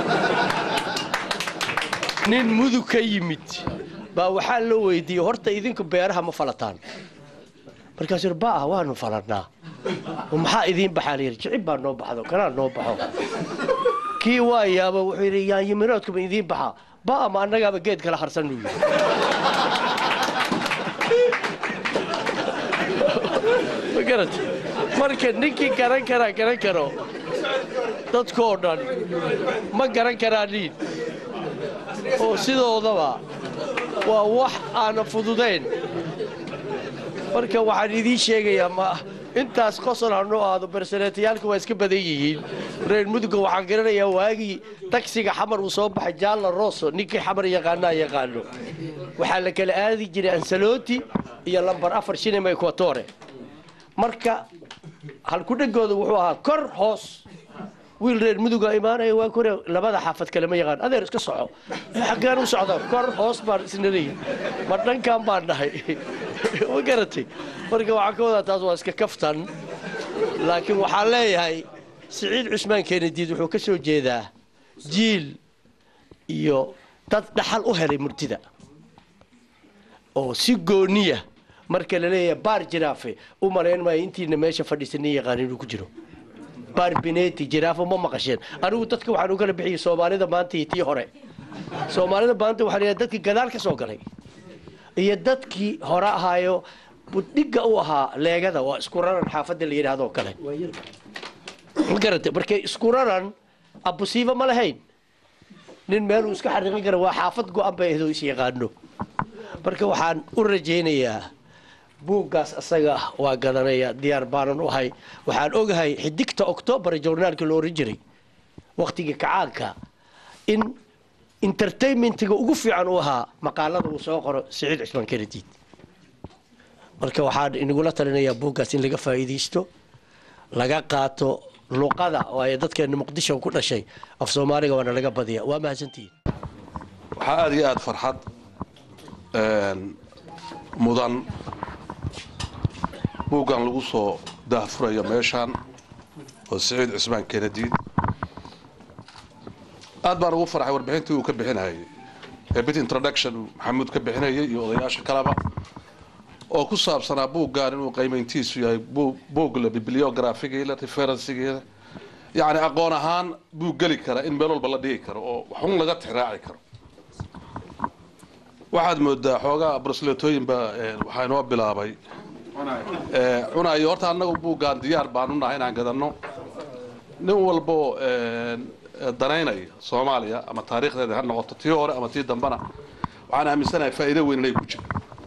nin mudug ka yimid baa waxaa loo weydiiyey horta idinku beeraha ma falataan markaasuu yidhi baa waanu falannaa maxaa idiin baxaa layidhi jicib baa noo baxdo kanaa noo baxo kii waa yaaba wuxuu yidhi yaanyimiroodkuma idiin baxaa baa ma annagaaba geed kala harsan uu yidhi ma garata marka ninkii garan karaa garan karo dadkoo dhan ma garan karaa niin oo sidoodaba waa wax aana fududayn marka waxaan idiin sheegayaa ma intaas qosol hanoo aado barsaneetayaalka waa iska badan yihiin reer mudugga waxaan garanayaa waagii tagsiga xamar uu soo baxay jaalla roso ninkii xamar yaqaanaa yaqaano waxaa la kala aadi jiray ansaloti iyo lambar afar shinima equatore marka halkudhegooda wuxuu ahaa kor hoos wiil reer muduga imaanaya waa kore labada xaafad kale ma yaqaan adeer iska soco xaggaan u socda kor hoos baan isnaleeyi ma dhankan baan dhahay ma garatay marka waxaan ka wadaa taas waa iska kaftan laakiin waxaan leeyahay siciid cusmaan keenadiid wuxuu ka soo jeedaa jiil iyo dad dhaxal u helay murtida oo si gooniya marka la leeyahay baar jiraafe u malayn maayo intiina meesha fadhiisa nin yaqaan inuu ku jiro baar bineti jiraafo ma maqasheen anigu dadka waxaan u kala bixiyey soomaalida maanta iyo tii hore soomaalida maanta waxaa leeyahay dadkii gadaal ka soo galay iyo dadkii hore ahaayo budhiga u ahaa leegada waa isku raran xaafadda la yidhahdoo kale ma garata markay isku raran abusiiba ma lahayn nin meeluu iska xariiqin kara waa xaafad go-an bay ahdoo is yaqaano marka waxaan u rajaynayaa buuggaas asaga ah waa gadanaya diyaar baanan u ahay waxaan ogahay xidigta octoobar journaalka la oran jiray wakhtigii kacaanka in entertainmentiga ugu fiican u ahaa maqaalada uu soo qoro siciid cusmaan kenediid marka waxaan inagula talinayaa buuggaas in laga faa'iidaysto laga qaato luqada waayo dadkeena muqdisho ku dhashay af soomaaliga waana laga badiya waa mahadsantihiin waxaa aada iyo aada farxad mudan buuggan lagu soo daahfurayo meeshaan oo siciid cusmaan kenediid aad baan ugu farxay warbixintii uu ka bixinayay ee bit introduction uu maxamuud ka bixinayay iyo odayaasha kaleba oo ku saabsanaa buuggan inuu qiimayntiisu yahay buug la bibliographigeeda referensigeeda yacni aqoon ahaan buug geli kara in meel walba la dhigi karo oo waxun laga tixraaci karo waxaad moodaa xoogaa brosletooyinba waxaa inoo bilaabay cunayo horta annagu buuggaan diyaar baan u nahay inaan gadanno nin walbo danaynaya soomaaliya ama taariikhdeeda ha noqoto tii hore ama tii dambana waxaan aaminsanahay faa'iido weyn inay ku jiro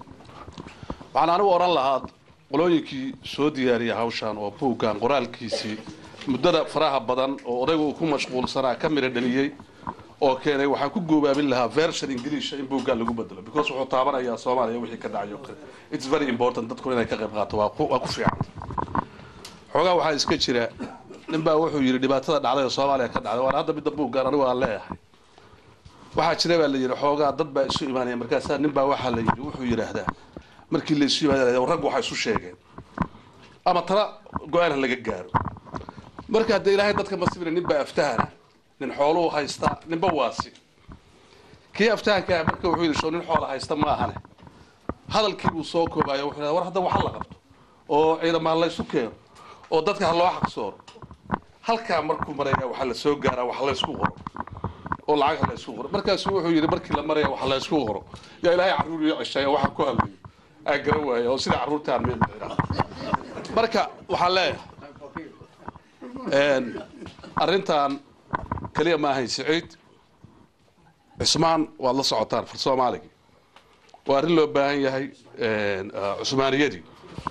waxaan anigu odhan lahaa qolooyinkii soo diyaariyay hawshan oo buuggan qoraalkiisii muddada faraha badan oo odayga uu ku mashquulsanaa ka midha dhaliyey oo keenay waxaan ku goobaabin lahaa version ingiliisha in buuggan lagu bedelo because wuxuu taabanayaa soomaaliya wixii ka dhacay oo kale it's very important dadku inay ka qayb qaato waa ku waa ku fiican xoogaa waxaa iska jira nin baa wuxuu yidhi dhibaatada dhacday oo soomaaliya ka dhacday waana hadda midda buuggan anigu aan leeyahay waxaa jira baa la yidhi xoogaa dad baa isu imaanaya markaasaa nin baa waxaa la yidhi wuxuu yidhaahdaa markii la isu yimaada raggu waxay isu sheegeen ama tala go-aan ha laga gaaro marka haddee ilaahay dadka masibina nin baa aftahana nin xooluu haysta ninba waasi kii aftahankaa marka wuxuu yidhi show nin xoola haysta ma ahane hadalkii buu soo koobayo wuxuu yidhahdaa war hadda waxa la qabto oo ciidamaha laysu keeno oo dadka ha loo xaqsooro halkaa markuu maraya waxaa la soo gaaraa wax laysku qoro oo lacag ha laysku qoro markaasuu wuxuu yidhi markii la maraya wax laysku qoro yaa ilaahay carruur iyo ceshaaya waxaan ku hadlayo aan garan waaya oo sida carruurtaan meel marka waxaan leeyahay arrintan keliya ma ahayn siciid cismaan waad la socotaan far soomaaligii waa arrin loo baahan yahay cusmaaniyadii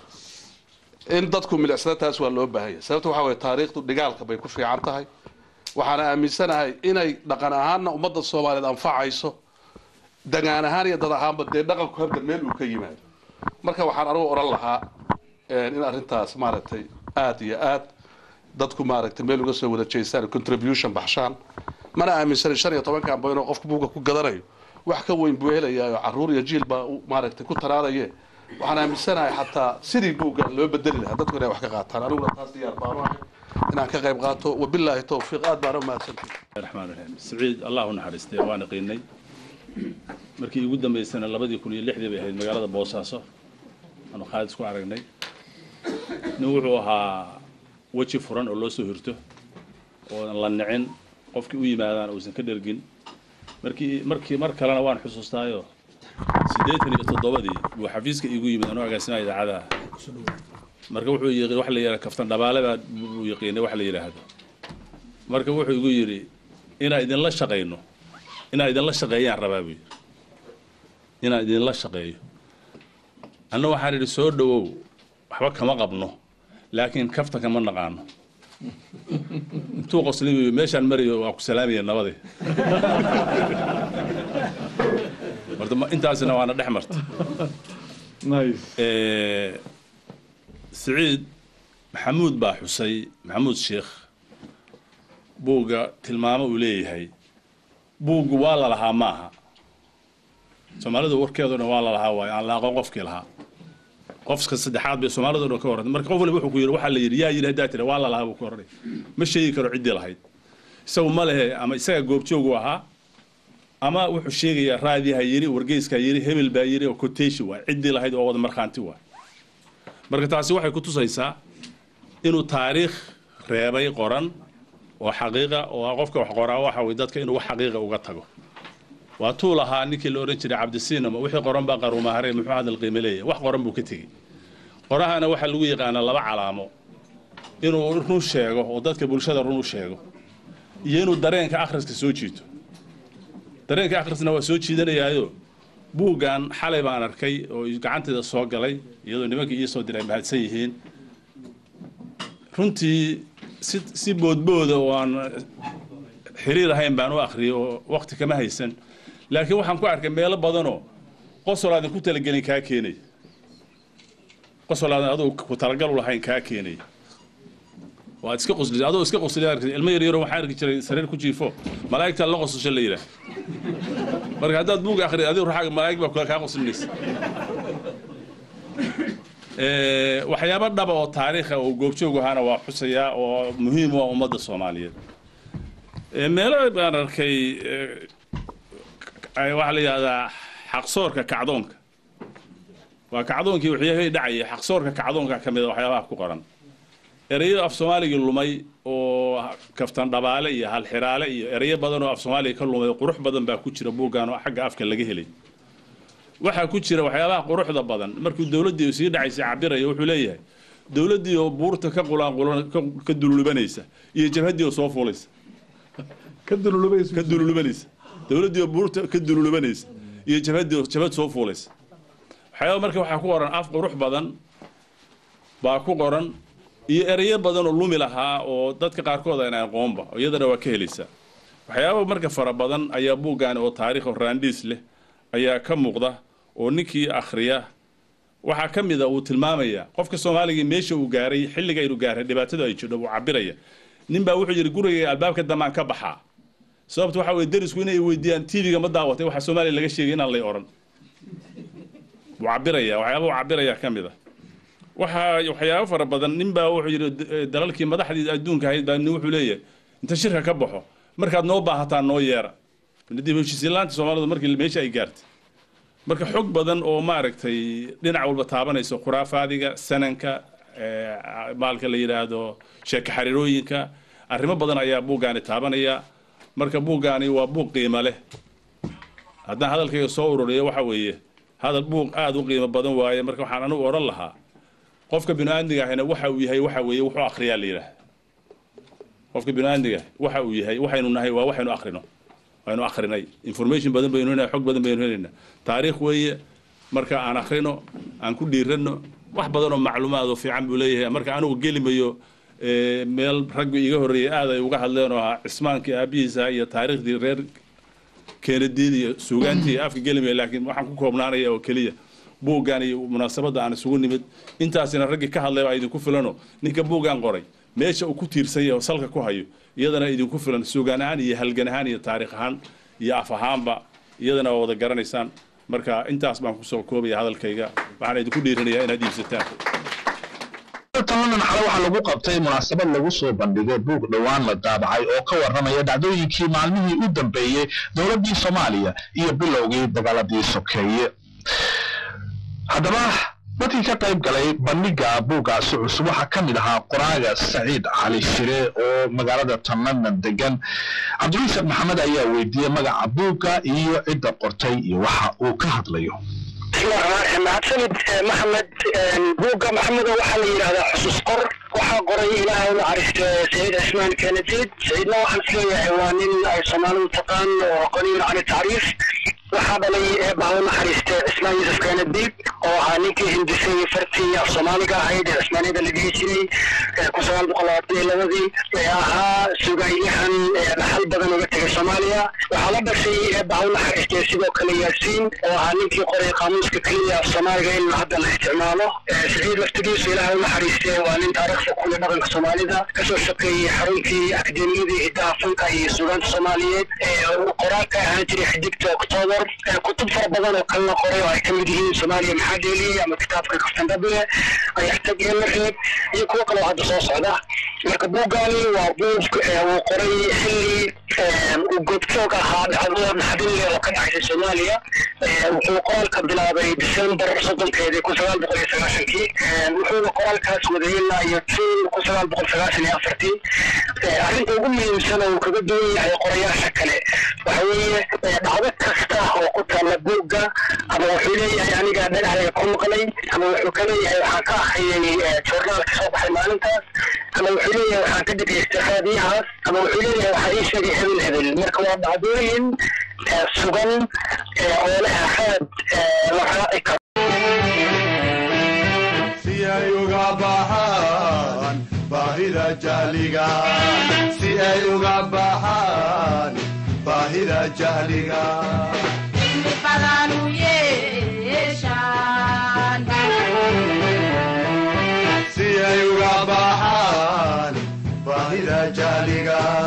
in dadku milicsada taas waa loo baahan yahay sababta waxaa waye taariikhdu dhigaalka bay ku fiican tahay waxaana aaminsanahay inay dhaqan ahaanna ummadda soomaaliyeed anfacayso dagaan ahaan iyo dad ahaanba dee dhaqanku hadda meel uu ka yimaado marka waxaan anugu odhan lahaa in arrintaas maaragtay aada iyo aad dadku maaragtay meel uga soo wada jeestaan contribution baxshaan mana aaminsanin shan iyo tobankan ba inuu qofku buugga ku gadanayo wax ka weyn buu helayaa oo carruur iyo jiil baa maaragtay ku taraadaye waxaan aaminsanahay xataa sidii buugga loo bedeli lahaa dadku inay wax ka qaataan aniguna taas diyaar baanu ahay inaan ka qayb qaato wabilaahi towfiiq aad baana u mahadsantihi raxmaan raxiim siciid allah u naxariistay waan qiinay markii ugu dambaysana labadii kun iyo lixdii bay ahayd magaalada boosaaso aanu khaalid isku aragnay nin wuxuu ahaa weji furan oo loo soo hirto ooan la nicin qofkii u yimaadaan uusan ka dhergin markii markii mar kalena waan xusuustaayo siddeetan iyo toddobadii buu xafiiska iigu yimid anuu agaasimaya idaacadaha marka wuxuu yii wax la yidhaha kaftan dhabaale baa buu yaqiinay wax la yidhaahdo marka wuxuu igu yidhi inaan idinla shaqayno inaan idinla shaqeeyaan rabaa buu yidhi inaan idinla shaqeeyo anna waxaan idhi soo dhowow waxba kama qabno laakiin kaftanka ma naqaano intuu qoslibayo meeshaan marayo waa ku salaamaya nabade horta ma- intaasina waana dhex marta Eh, siciid maxamuud baa xusay maxamuud sheekh buugga tilmaamo uu leeyahay buuggu waa la lahaa maaha soomaalidu warkeeduna waa la lahaa waayo aan la aqoon qofkii lahaa qofka saddexaad bay soomaalidu dhan ka warrantay marka qof waliba wuxuu ku yidhi waxaa la yidhi yaa yidhi haddaa tira waa la lahaa buu ku oranay ma sheegi karo ciddii lahayd isagu ma lehe ama isaga goobjoogu ahaa ama wuxuu sheegayaa raadiha yiri wargeyskaa yiri hebel baa yiri oo quotation waay ciddii lahayd oo wada markhaanti waay marka taasi waxay ku tusaysaa inuu taariikh reebay qoran oo xaqiiqa oo ah qofka wax qoraa waxa way dadka inuu wax xaqiiqa uga tago waa tuu lahaa ninkii la odhan jiray cabdisiinama wixii qoran baa qaruumahare muxuu hadal qiime leeyahay wax qoran buu ka tegey qorahana waxaa lagu yaqaanaa laba calaamo inuu run sheego oo dadka bulshada run u sheego iyo inuu dareenka akhriska soo jiito dareenka akhrisna waa soo jiidanayaayo buuggan xalay baan arkay oo gacanteeda soo galay iyadoo nimankii ii soo diray mahadsan yihiin runtii si si boodbooda oo aan xiriir ahayn baan u akhriyay oo waqti kama haysan laakiin waxaan ku arkay meelo badanoo qosol aadan ku talagelin kaa keenay qosol aadan aduu ku talagal u lahayn kaa keenay waad iska qosli adoo iska qosli arkay ilmo yar yaro waxaan arki jiray sariir ku jiifo malaa'igta la qosasho la yidhaah marka haddaad buug akhri adigu ruuxaaga malaa'ig baa kaa qoslinaysa Eh, waxyaabo dhaba oo taariikha oo goobjoog ahaana waa xusayaa oo muhiim u ah ummadda soomaaliyeed Eh, meelo baan arkay eh, ay- waxaa la yidhahdaa xaqsoorka kacdoonka waa kacdoonkii waxyaabihii dhacayay xaqsoorka kacdoonka ka mid a waxyaabaha ku qoran ereyada af soomaaligii lumay oo kaftan dhabaale iyo halxiraale iyo ereyo badan oo af soomaaliga ka lumay oo qurux badan baa ku jira buuggan oo xagga afka laga helay waxaa ku jira waxyaabaha quruxda badan markuu dowladdii sii dhacaysay cabiraya wuxuu leeyahay dowladdii oo buurta ka qulaanqulan ka- ka dululubanaysa iyo jabhaddii oo soo fuulaysa ka dululubanaysa dowladdii oo buurta ka dululubanaysa iyo jabhaddii oo jabhad soo fuulaysa waxyaaba marka waxaa ku qoran af qurux badan baa ku qoran iyo ereyo badan oo lumi lahaa oo dadka qaarkood aan aqoonba iyadana waa ka helaysaa waxyaaba marka fara badan ayaa buuggaani oo taariikh oo raandhiis leh ayaa ka muuqda oo ninkii akhriya waxaa ka mid a uu tilmaamaya qofka soomaaliga meesha uu gaaray xilliga inuu gaaray dhibaatadu ay jidho uu cabiraya nin baa wuxuu yidhi guriga albaabka damaan ka baxaa sababta waxaa weye derisku inay weydiiyaan tv-ga ma daawatay waxaa soomaaliya laga sheegay inaan lay oran wuu cabiraya waxyaaba uu cabiraya ka mid a waxaa waxyaabo fara badan nin baa wuxuu yidhi eh, dalalkii madaxdii adduunka ahayd baa nin wuxuu leeyahay inta shirka ka baxo markaad noo baahataan noo yeera dib heshiisiinlaanta soomaalidu markii meesha ay gaartay marka xog badan oo maaragtay dhinac walba taabanayso khuraafaadiga sananka eh, maalka la yidhaahdo sheeka xariirooyinka arrimo badan ayaa buuggaani taabanaya marka buuggaani waa buug qiimo leh haddaan hadalkayga soo ururiyo waxa weeye hadal buug aada u qiimo badan waaye marka waxaan anigu odhan lahaa qofka binu-aadmiga ahina waxa uu yahay waxa weeye wuxuu akhriyaa la yidhaah qofka binu-aadmiga waxa uu yahay waxaynu nahay waa waxaynu akhrino waynu akhrinay information badan baynu helinaa xog badan baynu helaynaa taariikh weeye marka aan akhrino aan ku dhiiranno wax badan oo macluumaad oo fiican buu leeyahay marka anigu gelimayo eh, meel raggu iga horreeyay aad ay uga hadleen oo ahaa cismaankii aabihiisa iyo taariikhdii reer keenadiid iyo suugaantii iyo afka gelimaya laakiin waxaan ku koobnaanaya oo keliya buuggan iyo munaasabadda aan isugu nimid intaasina raggii ka hadlay baa idinku filano ninka buuggan qoray meesha uu ku tiirsan yahay oo salka ku hayo iyadana idinku filan suugaan ahaan iyo halgan ahaan iyo taariikh ahaan iyo af ahaanba iyadana waa wada garanaysaan marka intaas baan kusoo koobaya hadalkayga waxaan idinku dhiirinayaa inaad iibsataan tananan xale waxaa lagu qabtay munaasabad lagu soo bandhigay buug dhowaan la daabacay oo ka warramaya dhacdooyinkii maalmihii u dambeeyey dowladdii soomaaliya iyo bilowgii dagaaladii sokeeye haddaba dadkii ka qayb galay bandhiga buuggaasi cusub waxaa ka mid ahaa qoraaga saciid cali shire oo magaalada tananan degan cabdiriisaq maxamed ayaa weydiiyey magaca buugga iyo cidda qortay iyo waxa uu ka hadlayo mahadsanid eh, maxamed buugga maxamedo waxaa la yidhahdaa xusuus qor waxaa qoray ilaahay u naxariisto sayid cismaan kenediid sayidna waxaan isleeyahay waa nin ay soomaalidu taqaan oo qaniin cani tacriif waxaa dhalay eebbaha u naxariiste cismaan yuusuf keenadiib oo ahaa ninkii hindisay fartii af soomaaliga ahayd ee cismaaniyada la dhihi jiray kun sagaal boqol labaatan iyo labadii ee ahaa sugayyahan dhaxal badan uga tegay soomaaliya waxaa la dhashay eebbaha u naxariiste sidoo kale yaasiin oo ahaa ninkii qoray qaamuuska keliya af soomaaliga in hadda la isticmaalo siciid laftigiisu ilaahay u naxariiste waa nin taariikhda kule dhaqanka soomaalida kasoo shaqeeyey xaruntii akademiyadii hidaha fanka iyo suugaanta soomaaliyeed qoraalka ahaan jiray xidigta octoobar kutub fara badan oo kalena qoray oo ay ka mid yihiin soomaaliya maxaa dheeliyey ama kitaabka kaftandable ayaxtag iyo lareeb iyo kuwo kaloo hadda soo socda marka buuggaani waa buug uu qoray xilli uu goobjoog ahaa dhacdo naxdinle oo ka dhaxaysay soomaaliya wuxuu qoraalka bilaabay december soddonkeedii kun sagaal boqol iyo sagaashankii wuxuuna qoraalkaas waday ilaa iyo june kun sagaal boqol sagaashan iyo afartii arrinta ugu muhiimsan oo uu kaga duwan yahay qorayaasha kale waxa weeye dhacdo kasta oo ku taalla buugga ama wuxuu leeyahay aniga dhagaxdayga ku maqlay ama wuxuu ka leeyahay waxaan ka akhriyay joornaalka soo baxay maalintaas ama wuxuu leeyahay waxaan ka dhegaystay raadiyahaas ama wuxuu leeyahay waxaa ii sheegay hebel hebel marka waa dhacdooyin sugan oo leh axaad la raaci karo si ay uga baxaan baahida jahliga si ay uga baxaan baahida jahliga si ay uga baxaan baahida jahliga